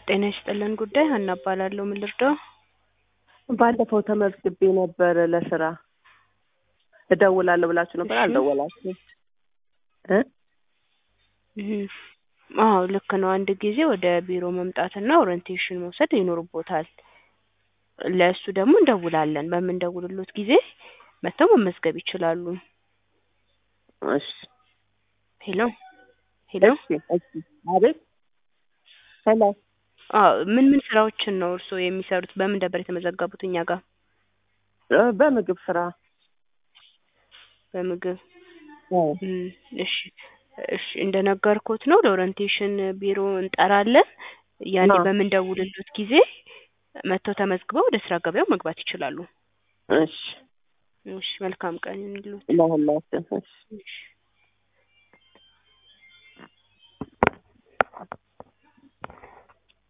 ጤና ይስጥልን ጉዳይ ሀና እባላለሁ። ምን ልርዳው? ባለፈው ተመዝግቤ ነበር ለስራ እደውላለሁ ብላችሁ ነበር፣ እሺ። አልደወላችሁም እ እህ፣ አዎ ልክ ነው። አንድ ጊዜ ወደ ቢሮ መምጣትና ኦሪንቴሽን መውሰድ ይኖርቦታል። ለእሱ ደግሞ እንደውላለን። በምንደውልሎት ጊዜ መጥተው መመዝገብ ይችላሉ። እሺ ሄሎ ሄሎ። እሺ እሺ። አቤት ሄሎ። አዎ ምን ምን ስራዎችን ነው እርስዎ የሚሰሩት? በምን ነበር የተመዘገቡት እኛ ጋር? እ በምግብ ስራ በምግብ እ እም፣ እሺ እሺ። እንደነገርኩት ነው ለኦሪንቴሽን ቢሮ እንጠራለን። ያኔ አዎ። በምንደውልሎት ጊዜ መጥተው ተመዝግበው ወደ ስራ ገበያው መግባት ይችላሉ። እሺ እሺ፣ መልካም ቀን ይሁንልዎት። ለሁላችን እሺ እሺ